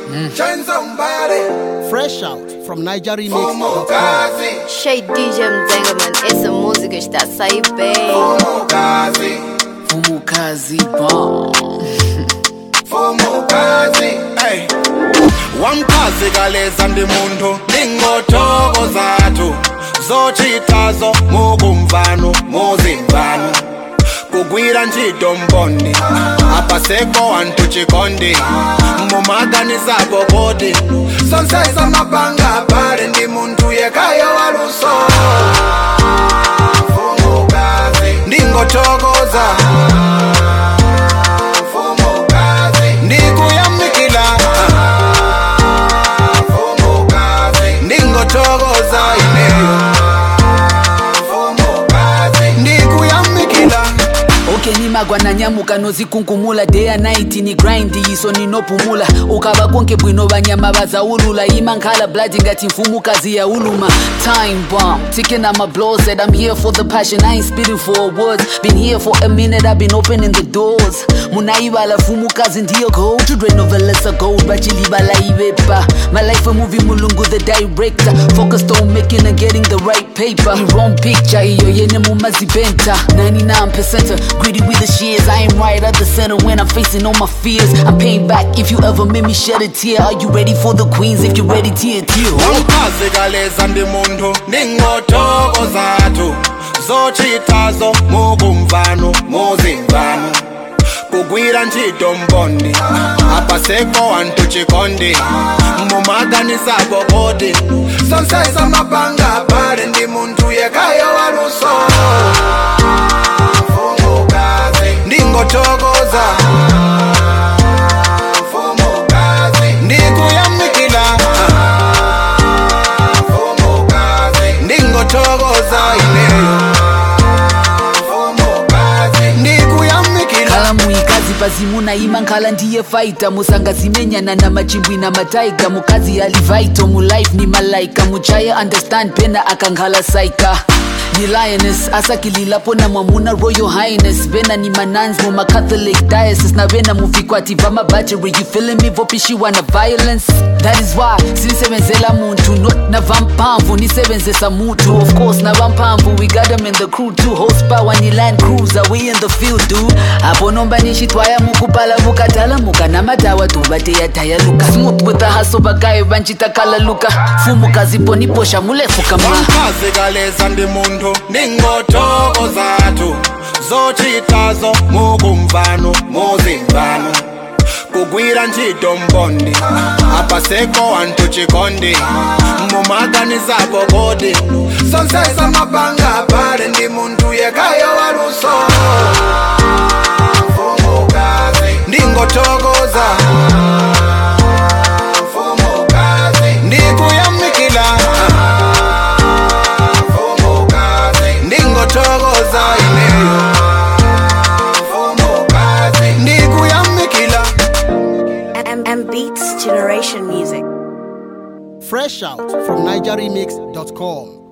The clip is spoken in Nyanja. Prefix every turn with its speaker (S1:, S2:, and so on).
S1: Join somebody.
S2: Fresh out from NigeriMix.com.
S1: Fumukazi.
S3: Shay DJ Mzengaman, essa música está a sair bem.
S1: Fumukazi.
S4: Fumukazi bomb.
S1: Fumukazi. Hey. Wamkazi kaleza ndi munthu ndingotoko zathu zochitazo mukumvano muzimvano kugwira ntchito mbondi apaseko anthu chikondi mumaganisapo kodi sonsesa mapanga pale ndi munthu yekayo waluso Fumukazi. ndingothokoza Fumukazi. ndikuyamikila Fumukazi. ndingothokoza ineyo Fumukazi. ndikuyamikila
S4: okay nimagwa nanyamuka nozikunkumula day and night ni grind iso ninopumula ukava konke bwino vanyama vazaulula imankhala blood ngati mfumukazi yauluma time bomb ticking on my blow said i'm here for the passion i ain't spitting for awards been here for a minute i've been opening the doors munaivala fumukazi ndiyo gold children of a gold vachilivala ivepa my life a movie mulungu the director focused on making and getting the right paper the wrong picture iyo yene mumazibenta 99% greedy with the shears i am right at the center when i'm facing all my fears i'm paying back if you ever made me shed a tear are you ready for the queens if you're ready tear tear
S1: wamkazi kaleza ndi munthu ndingotoko zathu zochitazo mukumvano muzimvano kugwira ntchito mbondi apaseko anthu chikondi mumaganisapo kodi sonsesa mapanga pale ndi munthu yekayo waluso Fumukazi. ndingothokoza Fumukazi. ndikuyamikila Fumukazi. ndingothokoza ineyo Fumukazi. ndikuyamikila
S4: khala muikazi pazimuna ima nkhala ndiye faita musangazimenyana na machimbwi na mataiga mukazi alivaito mulife ni malaika muchaye understand pena akankhala saika ni lioness asakililapo na mwamuna royal highness vena ni manans muma catholic diocese na vena muvikwati va mabacheri you feeling me vopishiwa na violence that is why sinisebenzela muntu not na vampamvu nisebenzesa mutu of course na vampamvu we got them in the crew too horsepower ni land cruiser we in the field dude apo nomba nixitwaya mukupala vukatala muka na matawa tuvateyadaya luka smooth with the hustle vakayo vanchitakala luka fumukazi poniposha mulefu kama
S1: wamkazi kaleza ndi munthu ndingotoko zathu zochitazo mukumvano muzimvano kugwira ntchito mbondi apaseko anthu chikondi mumaganisapo kodi sonsesa mapanga pale ndi munthu yekayo waluso Fumukazi. ndingothokoza Fumukazi. ndikuyamikila Fumukazi. ndingothokoza ineyo Fumukazi. ndikuyamikila
S5: M- M Beats Generation Music.
S2: Fresh out from NigeriMix.com.